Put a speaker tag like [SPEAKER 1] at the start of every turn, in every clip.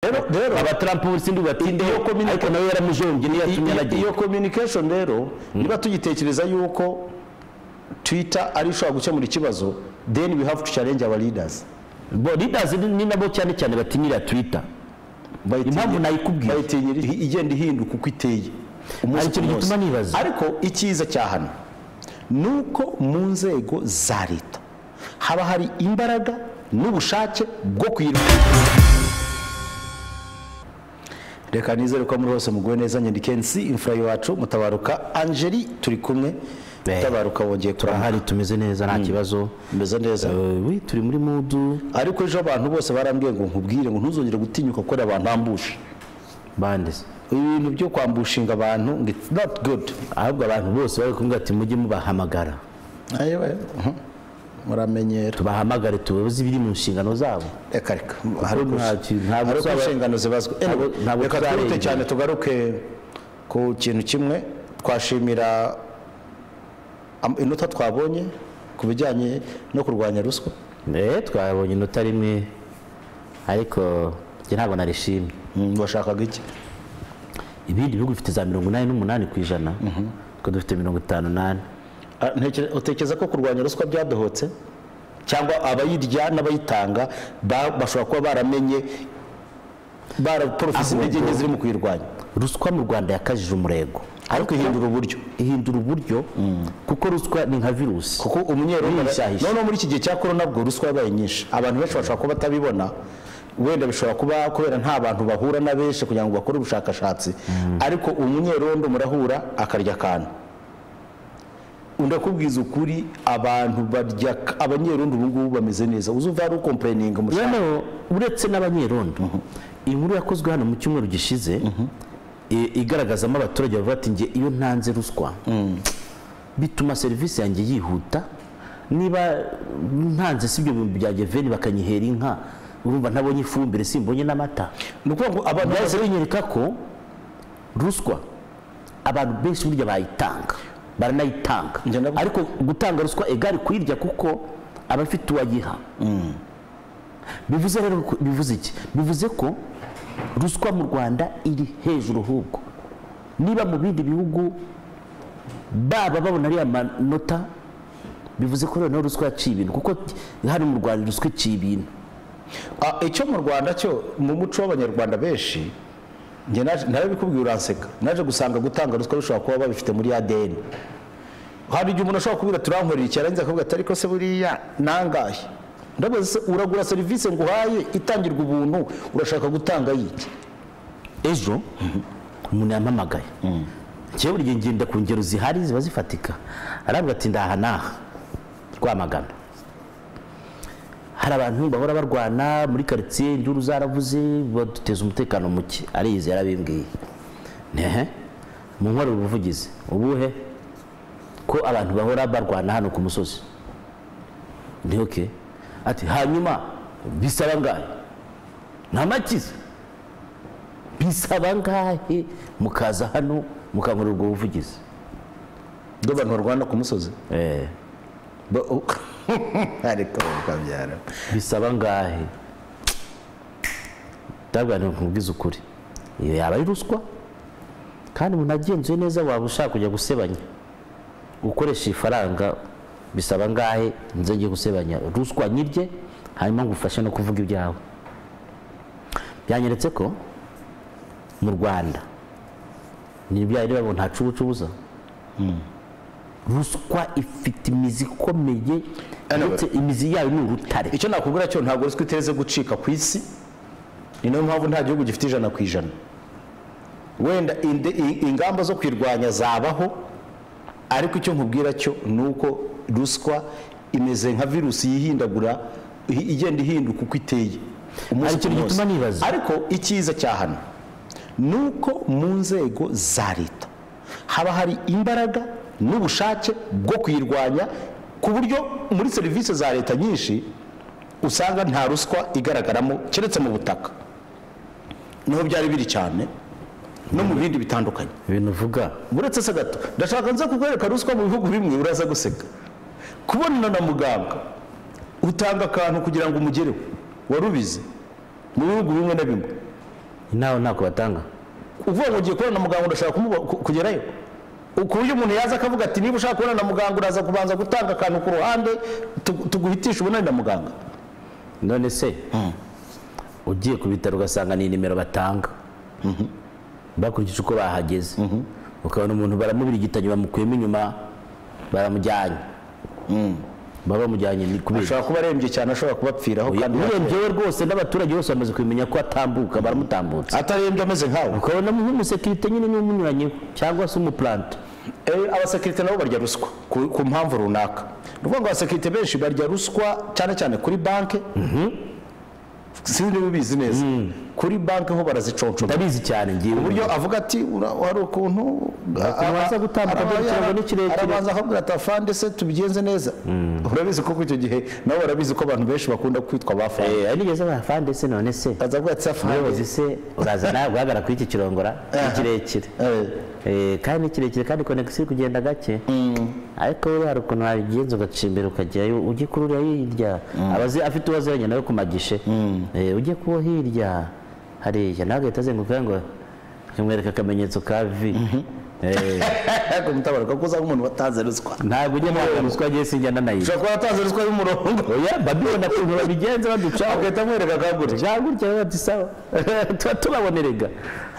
[SPEAKER 1] rero
[SPEAKER 2] abataramu b'ubusinzi batindeho
[SPEAKER 1] iyo communication-
[SPEAKER 2] ariko nawe yaramujonge niyo yatumye
[SPEAKER 1] iyo iyo
[SPEAKER 2] aragenda
[SPEAKER 1] communication rero niba tugitekereza yuko twitter ari ishobora gukemura ikibazo then we have to challenge our leaders
[SPEAKER 2] bo leaders ni ni nabo cyane cyane batinyira twitter
[SPEAKER 1] Bayitinya-
[SPEAKER 2] Impamvu nayikubwiye.
[SPEAKER 1] bayitinyira ihi- igenda ihinduka uko iteye
[SPEAKER 2] Hari ikintu
[SPEAKER 1] ku munsi.
[SPEAKER 2] gituma nibaza.
[SPEAKER 1] ariko icyiza cya hano ni uko mu nzego za leta haba hari imbaraga n'ubushake bwo kuyirwanya reka nizere ko muri bose muguwe neza nyendikensi imfura y'iwacu mutabaruka angeli turi kumwe
[SPEAKER 2] Eh,
[SPEAKER 1] mutabaruka wongeye kurahari
[SPEAKER 2] turahari tumeze neza nta kibazo
[SPEAKER 1] bimeze neza
[SPEAKER 2] Eh, we turi muri mudu
[SPEAKER 1] ariko ejo abantu bose barambwiye ngo nkubwire ngo ntuzongere gutinyuka gukorera abantu ambushe
[SPEAKER 2] bande
[SPEAKER 1] ibintu byo kwambushinga abantu ngo it's not good
[SPEAKER 2] ahubwo abantu bose bari kumubwira ati mujye mubahamagara
[SPEAKER 1] ayiwe muramenyera
[SPEAKER 2] tubahamagare tubabuze ibiri mu nshingano zabo
[SPEAKER 1] reka reka hari
[SPEAKER 2] Hari nta- ntabwo
[SPEAKER 1] hari uko
[SPEAKER 2] tuzaba-
[SPEAKER 1] inshingano zibazwa Eh,
[SPEAKER 2] ntabwo- ntabwo
[SPEAKER 1] reka twihute
[SPEAKER 2] tuzarengera.
[SPEAKER 1] cyane tugaruke ku kintu kimwe twashimira am- inota twabonye ku bijyanye no kurwanya ruswa
[SPEAKER 2] Eh, twabonye inota rimwe ariko njye ntabwo narishimye
[SPEAKER 1] Mm, washakaga iki
[SPEAKER 2] ibindi bihugu bifite za mirongo inani n'umunani ku ijana twe dufite mirongo itanu n'ane
[SPEAKER 1] Ah, ntekere- utekereza ko kurwanya ruswa byadohotse cyangwa abayirya n'abayitanga ba- bashobora kuba baramenye baraporofisi intege nke ziri mu kuyirwanya
[SPEAKER 2] ruswa mu rwanda yakajije umurego
[SPEAKER 1] ariko ihindura uburyo
[SPEAKER 2] ihindura uburyo kuko ruswa ni nka virusi
[SPEAKER 1] kuko umunyerwanda
[SPEAKER 2] Yihishahisha.
[SPEAKER 1] noneho muri iki gihe cya korona bwo ruswa yabaye nyinshi abantu benshi bashobora kuba batabibona wenda bishobora kuba kubera nta bantu bahura na benshi kugira ngo bakore ubushakashatsi ariko umunyerondo murahura akarya akantu undi akubwiza ukuri abantu barya abanyerondo ubu ngubu bameze neza uzuva hari ukompereninga mu
[SPEAKER 2] noneho uretse n'abanyerondo inkuru yakozwe hano mu cyumweru gishize i- igaragazamo abaturage bavuga bati njye iyo ntanze ruswa bituma serivisi yanjye yihuta niba ntanze si ibyo bintu bya geveni bakanyihera inka urumva ntabonye ifumbire simbonye n'amata
[SPEAKER 1] ni ukuvuga ngo abantu bose
[SPEAKER 2] byahise binyereka ko ruswa abantu benshi burya bayitanga baranayitanga
[SPEAKER 1] Njye ndabu-
[SPEAKER 2] ariko gutanga ruswa egari kuyirya kuko aba afite uwayiha bivuze rero ko- bivuze iki bivuze ko ruswa mu rwanda iri hejuru ahubwo niba mu bindi bihugu baba babona ariya manota bivuze ko noneho ruswa yaciye ibintu kuko hano mu rwanda ruswa iciye ibintu
[SPEAKER 1] Ah, icyo mu rwanda cyo mu muco w'abanyarwanda benshi njye naje- nawe bikubwiye uranseka naje gusanga gutanga ruswa bishobora kuba babifite muri adn hari igihe umuntu ashobora kubwira turankorera iki arangiza akavuga ati ariko se buriya nangahe ndabaza se uragura serivisi nguhaye itangirwa ubuntu urashaka gutanga yiki
[SPEAKER 2] ejo umuntu yampamagaye njyewe buri gihe ngenda ku ngero zihari ziba zifatika aravuga ati ndaha naha rwamagana hari abantu bahora barwana muri karitsiye induru zaravuze baduteza umutekano muke ariyizi yarabimbwiye nehe mu nkore ubuvugizi ubuhe ko abantu bahora barwana hano ku musozi ni oke ati hanyuma bisaba ngahe nta makiza bisaba ngahe mukaza hano mukankorera ubwo buvugizi
[SPEAKER 1] ubwo abantu barwana ku musozi Ba- u- ariko ukabyara
[SPEAKER 2] bisaba ngahe ndabwira ngo nkubwize ukuri iyo yaba ari ruswa kandi umuntu agenzuye neza waba ushaka kujya gusebanya ukoresha ifaranga bisaba ngahe nze njye gusebanya ruswa nyirye hanyuma ngufashe no kuvuga ibyawe byanyeretse ko mu rwanda ni bya rero babona nta cubucubuza ruswa ifite imizi ikomeye
[SPEAKER 1] Anyway.
[SPEAKER 2] ndetse imizi yayo ni urutare
[SPEAKER 1] icyo nakubwira cyo ntabwo ruswa iteze gucika ku isi ni nayo mpamvu nta gihugu gifite ijana ku ijana wenda inde- i- ingamba zo kwirwanya zabaho ariko icyo nkubwira cyo ni uko ruswa imeze nka virusi yihindagura i- igenda ihinduka uko iteye umunsi
[SPEAKER 2] Hari ikintu
[SPEAKER 1] ku munsi.
[SPEAKER 2] gituma nibaza.
[SPEAKER 1] ariko icyiza cya hano ni uko mu nzego za leta haba hari imbaraga n'ubushake bwo kuyirwanya ku buryo muri serivisi za leta nyinshi usanga nta ruswa igaragaramo keretse mu butaka niho byari biri cyane no mu bindi bitandukanye
[SPEAKER 2] ibintu uvuga
[SPEAKER 1] uretse se gato ndashaka nza kukwereka ruswa mu bihugu bimwe uraza guseka kubonana na muganga utanga akantu kugira ngo umugereho warubize mu bihugu bimwe na bimwe
[SPEAKER 2] inama ntako batanga
[SPEAKER 1] uvuga ngo ugiye kubona na muganga urashaka kumuba- ku- kugerayo ku buryo umuntu yaza akavuga ati niba ushaka kubona na muganga uraza kubanza gutanga akantu ku ruhande tu- tuguhitisha ubunani na muganga
[SPEAKER 2] none se ugiye ku bitaro ugasanga ni nimero batanga bakurikije uko bahageze ukabona umuntu baramubirigitanye bamukuyemo inyuma baramujyanye baba bamujyanye ni kubera
[SPEAKER 1] ashobora kuba arembye cyane ashobora kubapfiraho kandi
[SPEAKER 2] urembye we rwose n'abaturage bose bamaze kumenya ko atambuka baramutambutsa
[SPEAKER 1] atarembye ameze nkawe
[SPEAKER 2] ukabona nk'umusekirite nyine niwe umunyuranye cyangwa se umupurante
[SPEAKER 1] Eh, abasekirite nabo barya ruswa ku ku mpamvu runaka ni ukuvuga ngo abasekirite benshi barya ruswa cyane cyane kuri banki sinzi niba ubizi neza kuri banki ho baraziconcoma
[SPEAKER 2] ndabizi cyane ngiye
[SPEAKER 1] ku buryo avuga ati "Ura- hari ukuntu
[SPEAKER 2] waza gutambuka
[SPEAKER 1] araba-
[SPEAKER 2] dore ikirango ni
[SPEAKER 1] araba-
[SPEAKER 2] kirekire."
[SPEAKER 1] arabanza akabwira ati afande se tubigenze neza urabizi ko icyo gihe nabo barabizi ko abantu benshi bakunda kwitwa abafande
[SPEAKER 2] Eh, nigeze abafande se none se
[SPEAKER 1] akaza avuga ati afande
[SPEAKER 2] umuyobozi se uraza nawe guhagarara kuri iki kirongora ni kirekire
[SPEAKER 1] Eh,
[SPEAKER 2] Eh, kandi ni kirekire kandi konegisi iri kugenda gake ariko rero hari ukuntu wabigenza ugacimbira ukajyayo ujye kuri uriya hirya abazi afite uwaziranye nawe kumagishe Eh, ujye kuwo hirya hariya nawe agahita azenguruka ngo akamwereka akamenyetso ka vi Eh,
[SPEAKER 1] kumutabara kuko uza nk'umuntu wataze ruswa
[SPEAKER 2] ntabwo ujya mwaka ruswa agiye sinjya nanayira
[SPEAKER 1] ushobora kuba wataze ruswa y'umurongo
[SPEAKER 2] oya babibona ukuntu babigenza baducaho
[SPEAKER 1] agahita amwereka kagure
[SPEAKER 2] cyangwa gutya biba ati sawa tuba tubabonerega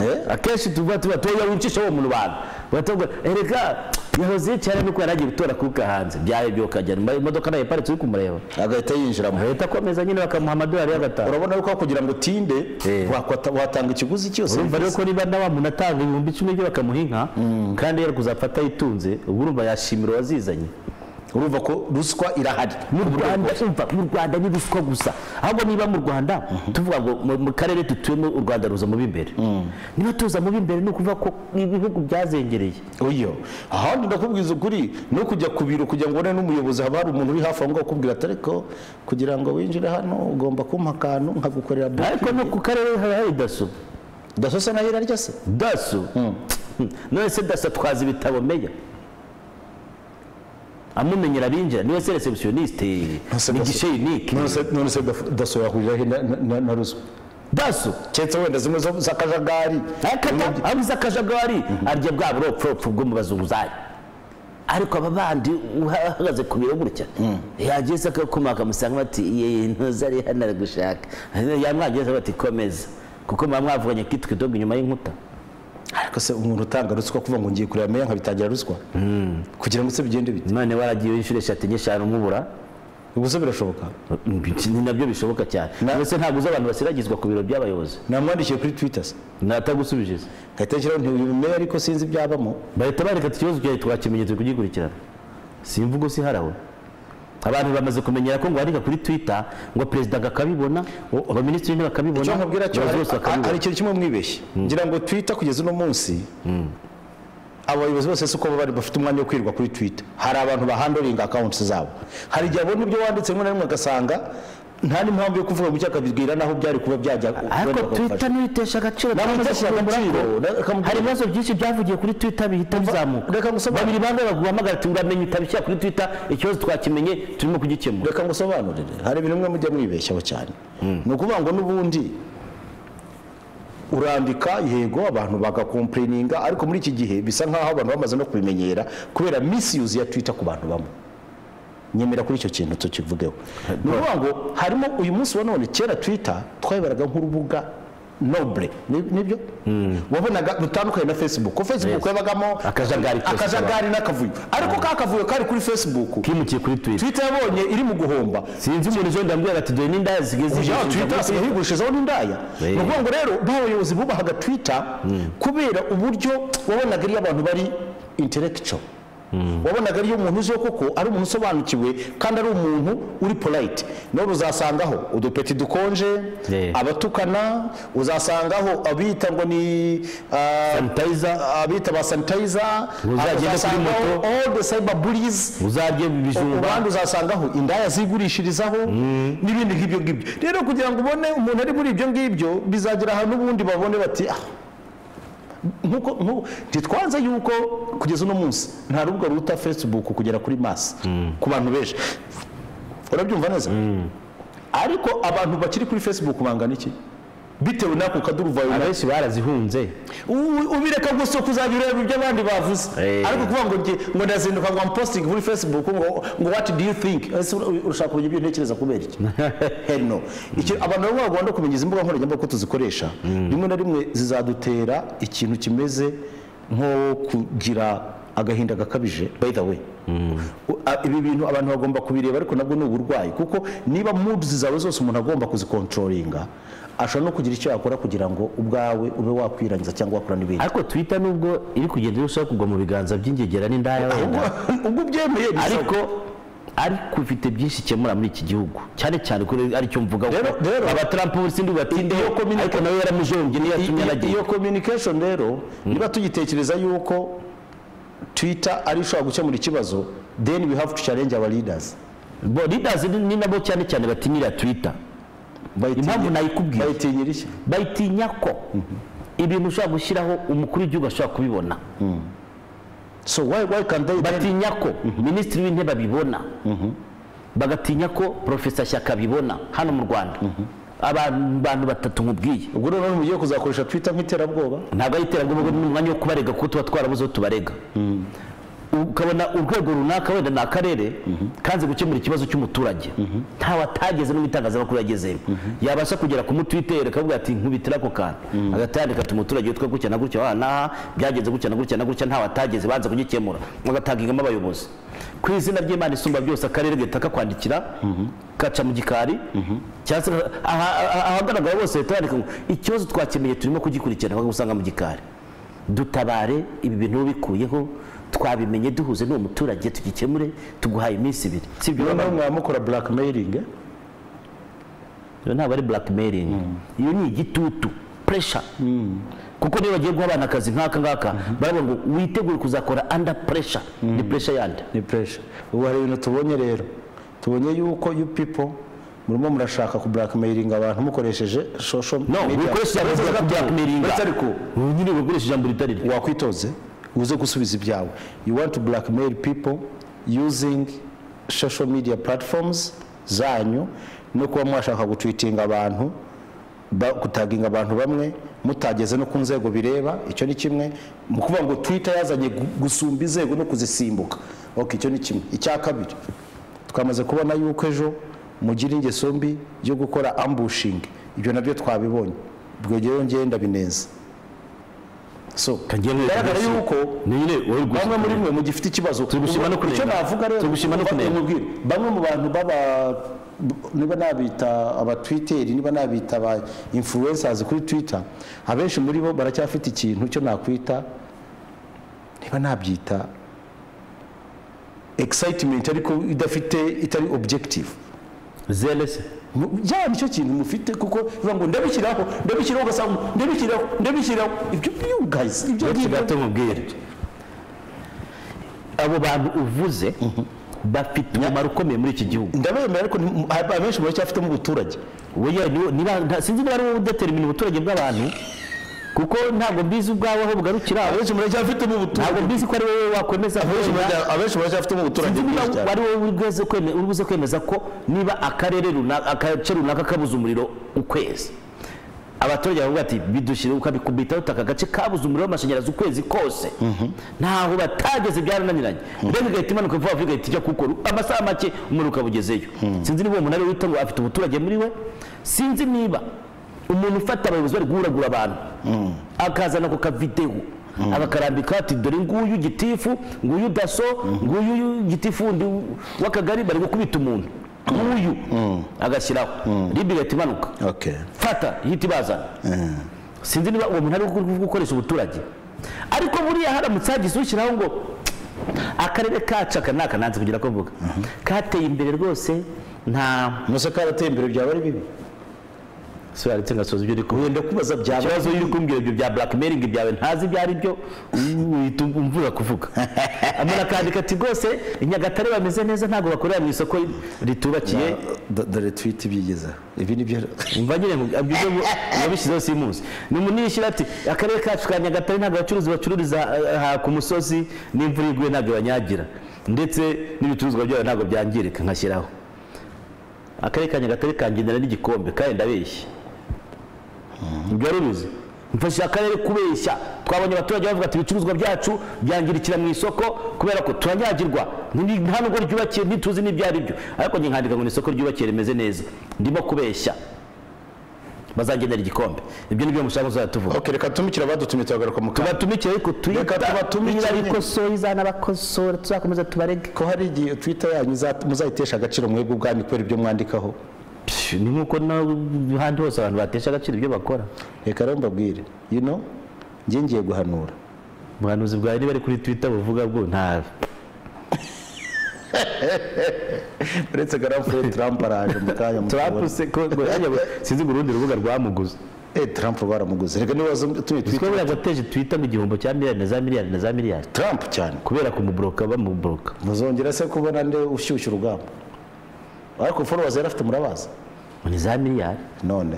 [SPEAKER 1] Eh?
[SPEAKER 2] akenshi tuba tuba tuba wicisha uwo mu rubanda baratubwira erega yahoze yicara nuko yari agiye gutora kuka hanze byarebye ukajya mu imodoka nayo iparitse uri kumureba
[SPEAKER 1] agahita yinjiramo
[SPEAKER 2] ahita akomeza nyine bakamuha amadolari y'agatanu
[SPEAKER 1] urabona yuko kugira ngo utinde
[SPEAKER 2] Eh.
[SPEAKER 1] wakwata- watanga ikiguzi cyose
[SPEAKER 2] urumva rero ko niba na wa muntu atanga ibihumbi icumi byo bakamuha inka kandi yari kuzafata yitunze ubwo urumva yashimira uwazizanye
[SPEAKER 1] urumva ko ruswa irahari
[SPEAKER 2] mu rwanda umva mu rwanda ni ruswa gusa ahubwo niba mu rwanda tuvuga ngo mu- mu karere dutuyemo u rwanda ruza mu b'imbere niba tuza mu b'imbere ni ukuvuga ko ibihugu byazengereye
[SPEAKER 1] uyo ahandi ndakubwiza ukuri no kujya ku biro kugira ngo ubone n'umuyobozi haba hari umuntu uri hafi aho ngaho ukubwira ati ariko kugira ngo winjire hano ugomba kumpa akantu nkagukorera bo
[SPEAKER 2] ariko no ku karere haba hari daso
[SPEAKER 1] dasose nayo irarya se
[SPEAKER 2] daso none se daso atwaza ibitabo meya amumenyera abinjira niwe se receptioniste
[SPEAKER 1] se
[SPEAKER 2] ni
[SPEAKER 1] Dasso.
[SPEAKER 2] gishe unique
[SPEAKER 1] none se daso yahurira he na- na- na- na ruswa
[SPEAKER 2] daso
[SPEAKER 1] keretse wenda zimwe zo- z'akajagari
[SPEAKER 2] akata abuze akajagari arya bwa buropfuropfu bwo mu bazunguzayi ariko aba bandi uhagaze ku biro gutya yagiye se akakuma akamusanga bati yeye ntuza ari hano ari gushaka yamwageze bati komeza kuko muba mwavuganye kitwa idogo inyuma y'inkuta
[SPEAKER 1] ariko se umuntu utanga ruswa kuvuga ngo ngiye kureba meya nkabitangira ruswa kugira ngo se bigende bite
[SPEAKER 2] none waragiye inshuro eshatu enye eshanu umubura
[SPEAKER 1] ubu se birashoboka
[SPEAKER 2] ni nabyo bishoboka cyane
[SPEAKER 1] Na-
[SPEAKER 2] ndetse ntabwo uzi abantu basiragizwa ku biro by'abayobozi
[SPEAKER 1] namwandikiye kuri twita se
[SPEAKER 2] natagusubije
[SPEAKER 1] ngahita nshyiraho nti uyu meya ariko sinzi ibyabamo
[SPEAKER 2] bahita bareka ati ikibazo cyawe twakimenyetse kugikurikirana si imvugo si harawe abantu bamaze kumenyera ko ngo wandika kuri twitter ngo perezida akabibona abaminisitiri ntibakabibona
[SPEAKER 1] icyo nkubwira cyo
[SPEAKER 2] abayobozi
[SPEAKER 1] hari-
[SPEAKER 2] bose
[SPEAKER 1] hari
[SPEAKER 2] bakabibona
[SPEAKER 1] ikintu kimwe mwibeshye ngira ngo twita kugeza uno munsi abayobozi bose si uko baba bari bafite umwanya wo kwirirwa kuri twita hari abantu bahandoringa akawunti zabo hari igihe abona ibyo wanditse rimwe na rimwe agasanga nta n'impamvu yo kuvuga mu cyo akabibwira n'aho byari kuba byajya
[SPEAKER 2] ariko
[SPEAKER 1] wenda bakagufasha.
[SPEAKER 2] twitter ntiyitesha agaciro
[SPEAKER 1] Namutesha
[SPEAKER 2] twamaze kuvumbura
[SPEAKER 1] agaciro,
[SPEAKER 2] ko
[SPEAKER 1] na- akamubwira-
[SPEAKER 2] hari ibibazo byinshi byavugiye kuri twitter bihita bizamuka
[SPEAKER 1] reka ngusobanure.
[SPEAKER 2] babiri bande baguhamagara ati uramenye utabishyira kuri twitter ikibazo twakimenye turimo kugikemura
[SPEAKER 1] reka ngusobanurire hari ibintu bimwe mujya mwibeshyaho cyane ni ukuvuga ngo n'ubundi urandika yego abantu bagakomplaininga ariko muri iki gihe bisa nk'aho abantu bamaze no kubimenyera kubera misuse ya twita ku bantu bamwe nyemera kuri icyo kintu tukivugeho ni ukuvuga ngo harimo uyu munsi wa none kera twita twayibaraga nk'urubuga nobure ni- nibyo wabonaga rutandukanye na facebook ko facebook
[SPEAKER 2] Yes.
[SPEAKER 1] yabagamo
[SPEAKER 2] Akajagari kose
[SPEAKER 1] akajagari n'akavuyo ariko ka kavuyo kari kuri facebook
[SPEAKER 2] kimukiye kuri twitter
[SPEAKER 1] twita yabonye iri mu guhomba
[SPEAKER 2] sinzi umuntu ejo ndambwira ati dore n'indaya zigeze
[SPEAKER 1] ya
[SPEAKER 2] igihe
[SPEAKER 1] twita
[SPEAKER 2] zigeze-
[SPEAKER 1] yigurishizaho n'indaya
[SPEAKER 2] Eh.
[SPEAKER 1] ni ukuvuga ngo rero nk'abayobozi bubahaga twita kubera uburyo wabonaga ariyo abantu bari intelectual wabonaga ariyo umuntu uziho koko ari umuntu usobanukiwe kandi ari umuntu uri polite none uzasangaho udupeti dukonje
[SPEAKER 2] Eh.
[SPEAKER 1] abatukana uzasangaho abita ngo ni ah,
[SPEAKER 2] sanitizer
[SPEAKER 1] abita ba sanitizer
[SPEAKER 2] Uzagenda kuri
[SPEAKER 1] uzasangaho
[SPEAKER 2] moto.
[SPEAKER 1] all the cyber bullies
[SPEAKER 2] uzarye ibijumba
[SPEAKER 1] abandi uzasangaho indaya zigurishirizaho n'ibindi nk'ibyo ngibyo rero kugira ngo ubone umuntu ari muri ibyo ngibyo bizagera ahantu ubundi babone bati ah nkuko nkuko ntitwanze yuko kugeza uno munsi nta rubuga ruta facebook kugera kuri masi ku bantu benshi urabyumva neza ariko abantu bakiri kuri facebook bangana iki bitewe n'ako kaduruvayo
[SPEAKER 2] abenshi barazihunze
[SPEAKER 1] U- ubireka gusa kuzajya ureba ibyo abandi bavuze
[SPEAKER 2] Eh.
[SPEAKER 1] ariko kuvuga ngo njye ngo ndazinduka ngo ampostingi muri facebook ngo ngo what do you think ese ur- urashaka kumenya ibyo ntekereza kubera iki hell no Icyo- abantu baba bagomba kumenya izi mbuga nkoranyambaga ko tuzikoresha rimwe na rimwe zizadutera ikintu kimeze nko kugira agahinda gakabije by the way U- a- ibi bintu abantu bagomba kubireba ariko nabwo ni uburwayi kuko niba moods zawe zose umuntu agomba kuzikontrolinga ashobora no kugira icyo yakora kugira ngo ubwawe ube wakwirangiza cyangwa wakora n'ibindi
[SPEAKER 2] ariko twita nubwo iri kugenda irushaho kugwa mu biganza by'ingegera n'indaya wenda
[SPEAKER 1] Ubwo- ubwo ubyemeye bishoboka
[SPEAKER 2] ariko ariko ufite byinshi ikemura muri iki gihugu cyane cyane ko aricyo mvuga
[SPEAKER 1] Rero- rero-
[SPEAKER 2] aba Trump ubu sindi bubatindeho
[SPEAKER 1] Iyo communication-
[SPEAKER 2] ariko nawe yaramujombye niyo yatumye
[SPEAKER 1] Iyo-
[SPEAKER 2] anagira
[SPEAKER 1] iyo communication rero niba tugitekereza yuko twitter ari ishobora gukemura ikibazo then we have to challenge our leaders
[SPEAKER 2] bo leaders ni ni nabo cyane cyane batinyira Twitter
[SPEAKER 1] Bayitinya-
[SPEAKER 2] Impamvu nayikubwiye.
[SPEAKER 1] bayitinyira iki
[SPEAKER 2] bayitinya ko ibintu ushobora gushyiraho umukuru w'igihugu ashobora kubibona
[SPEAKER 1] so why why can they then-
[SPEAKER 2] batinya ko minisitiri w'intebe abibona bagatinya ko profesa shyaka abibona hano mu rwanda abantu bantu batatu nkubwiye
[SPEAKER 1] ubwo rero mugiye kuzakoresha twitter nk'iterabwoba
[SPEAKER 2] ntabwo ari iterabwoba ahubwo ni umwanya wo kubarega kuko tuba twarabuze aho tubarega ukabona urwego runaka wenda ni akarere kanze gukemura ikibazo cy'umuturage ntawe atageze no mu itangazamakuru yagezemo yabasha kugera ku mutwitere akavuga ati nkubitira ako kantu agahita yandika ati umuturage witwa gutya na gutya wanaha byagenze gutya na gutya na gutya ntawe atageze banze kugikemura agatangingamo abayobozi ku izina ry'imana isumba byose akarere gahita kakwandikira kaca mu gikari cyangwa se aha- aha- ahagaragara bose leta yandika ngo ikibazo twakemeye turimo kugikurikirana usanga mu gikari dutabare ibi bintu bikuyeho twabimenye duhuze n'uwo muturage tugikemure tuguhaye iminsi ibiri si ibyo
[SPEAKER 1] noneho mwamukora blackmailing eh?
[SPEAKER 2] Iyo ntabwo ari blackmailing iyo ni igitutu pressure kuko niba bagiye guha abana akazi nk'aka ngaka baravuga ngo witegure kuzakora under pressure ni pressure yandi
[SPEAKER 1] ni pressure ubu hari ibintu tubonye rero tubonye yuko you people murimo murashaka ku blackmailing abantu mukoresheje social
[SPEAKER 2] no wikoresheje ijambo rya blackmailing
[SPEAKER 1] Uretse ariko
[SPEAKER 2] nyine wikoresheje ijambo ritari ryo
[SPEAKER 1] wakwitoze uze gusubiza ibyawe you want to blackmail people using social media platforms zanyu no kuba mwashaka gutwitinga abantu ba- gutaginga abantu bamwe mutageze no ku nzego bireba icyo ni kimwe mu kuvuga ngo twitter yazanye gu- gusumba inzego no kuzisimbuka okay icyo ni kimwe icya kabiri twamaze kubona yuko ejo mugira ingeso mbi yo gukora ambushing ibyo nabyo twabibonye bwogeye ngenda bineza so
[SPEAKER 2] Kangiye mwereka
[SPEAKER 1] bigaragara
[SPEAKER 2] byose.
[SPEAKER 1] yuko
[SPEAKER 2] ni nyine wowe rwose
[SPEAKER 1] bamwe muri mwe mugifite ikibazo
[SPEAKER 2] Tugushima no kunenga.
[SPEAKER 1] icyo navuga rero
[SPEAKER 2] Tugushima no
[SPEAKER 1] mufate
[SPEAKER 2] kunenga.
[SPEAKER 1] mubwire. bamwe mu bantu baba b- niba nabita abatwiteri niba nabita aba influencers kuri twitter abenshi muri bo baracyafite ikintu cyo nakwita niba nabyita excitement ariko idafite itari objective
[SPEAKER 2] zelese
[SPEAKER 1] Mu- ya nicyo kintu mufite kuko bivuga ngo ndabishyiraho ndabishyiraho ugasanga ndabishyiraho ndabishyiraho ibyo you guys ibyo
[SPEAKER 2] uretse
[SPEAKER 1] ngibyo
[SPEAKER 2] gato mubwire abo bantu uvuze bafite umumaro ukomeye muri iki gihugu
[SPEAKER 1] ndabemera ariko nti- hari abenshi baracyafitemo ubuturage
[SPEAKER 2] Oya, niwo- niba- nta- sinzi niba ari wowe udetermina ubuturage bw'abantu kuko ntabwo mbizi ubwawe aho bugarukira
[SPEAKER 1] abenshi muracyafitemo
[SPEAKER 2] ntabwo
[SPEAKER 1] ubuturage
[SPEAKER 2] mbizi ko ari wowe wakwemeza
[SPEAKER 1] Abenshi
[SPEAKER 2] kwemera.
[SPEAKER 1] muracya- abenshi baracyafitemo ubuturage
[SPEAKER 2] Sinzi niba
[SPEAKER 1] bwinshi cyane
[SPEAKER 2] ari wowe ugeze kweme- ubuze kwemeza ko niba akarere runaka agace runaka kabuze umuriro ukwezi abaturage baravuga ati bidushyire ukabikubitaho uti aka gace kabuze umuriro w'amashanyarazi ukwezi kose ntaho batageze byarananiranye mbega igahita imanuka vuba vuba igahita ijya kukora amasaha make umuriro ukaba ugezeyo sinzi niba uwo muntu ari we wita ngo afite umuturage muri we sinzi niba umuntu ufata abayobozi bari guhuragura abantu akazana ku kavidewo agakarambika ati dore nguyu gitifu nguyu daso nguyu gitifu undi w'akagari bari gukubita umuntu nguyu agashyiraho ribi igahita imanuka
[SPEAKER 1] okay
[SPEAKER 2] fata ihita ibazana sinzi niba uwo muntu ari gu- gukoresha ubuturage ariko buriya haramutse hagize ushyiraho ngo akarere kacu aka ni aka nanze kugira ko mvuga kateye imbere rwose nta
[SPEAKER 1] musa karateye imbere byaba ari bibi
[SPEAKER 2] sura ndetse ngasoza ibyo uri kuvuga
[SPEAKER 1] wenda kubaza byaba
[SPEAKER 2] ikibazo iyo uri kumbwira ibyo bya blackmailing byawe ntazi ibyo ari byo uhita umvura kuvuga amara akandika ati rwose i nyagatare bameze neza ntabwo bakorera mu isoko ritubakiye
[SPEAKER 1] Do- dore tweet byigezaho ibi ni byo
[SPEAKER 2] umva nyine mu- ibyo byo mu- yabishyizeho simuzi ni umunini ishyira ati akarere kacu ka nyagatare ntabwo abacuruzi bacururiza eh, aha ku musozi n'imvura iguye ntabwo banyagira ndetse n'ibicuruzwa byabo ntabwo byangirika nkashyiraho akarere ka nyagatare kangendera n'igikombe kandi ndabeshye ibyo rubizi mfashije akarere kubeshya twabonye abaturage bavuga ati ibicuruzwa byacu byangirikira mu isoko kubera ko turanyagirwa Ni- nta nubwo ryubakiye ntituzi n'ibyo ari byo ariko njye nkandika ngo ni isoko ryubakiye rimeze neza ndimo kubeshya bazangenera igikombe ibyo ni byo mushaka kuzajya tuvuga
[SPEAKER 1] ok reka tumikire abadutumye turagaruka mu kanya
[SPEAKER 2] tubatumikire ariko
[SPEAKER 1] Reka
[SPEAKER 2] twita
[SPEAKER 1] tubatumikire.
[SPEAKER 2] niba bikosoye izanabakosora tuzakomeza tubarege
[SPEAKER 1] ko hari igihe twita yanyu iza- muzayitesha agaciro mwebwe ubwanyu kubera ibyo mwandikaho
[SPEAKER 2] Psh, ni nk'uko n'ahandi hose abantu batesha agaciro ibyo bakora
[SPEAKER 1] reka rero mbabwire you know njye ngiye guhanura
[SPEAKER 2] ubuhanuzi bwawe niba ari kuri twitter buvuga bwo nta
[SPEAKER 1] uretse garamfure trump araje mu kanya mu
[SPEAKER 2] Trump
[SPEAKER 1] kubona.
[SPEAKER 2] se ko- ngo yajya ngo- sinzi ngo urundi rubuga rwamuguze
[SPEAKER 1] eh trump baramuguze reka nibaza tuye
[SPEAKER 2] twe buriya wateje twitter mu gihombo cya miliyari na za miliyari na za miliyari
[SPEAKER 1] trump cyane
[SPEAKER 2] kubera kumuboroka bamuboroka
[SPEAKER 1] muzongera se kubona nde ushyushya urugamba ariko followers yari afite murabazi
[SPEAKER 2] ngo ni za miliyari
[SPEAKER 1] none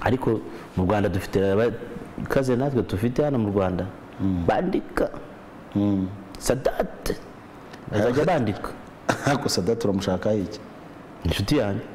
[SPEAKER 2] ariko mu rwanda dufite abakaze natwe dufite hano mu rwanda bandika sadate bazajya bandika
[SPEAKER 1] gusa data uramushaka iki
[SPEAKER 2] inshuti yanjye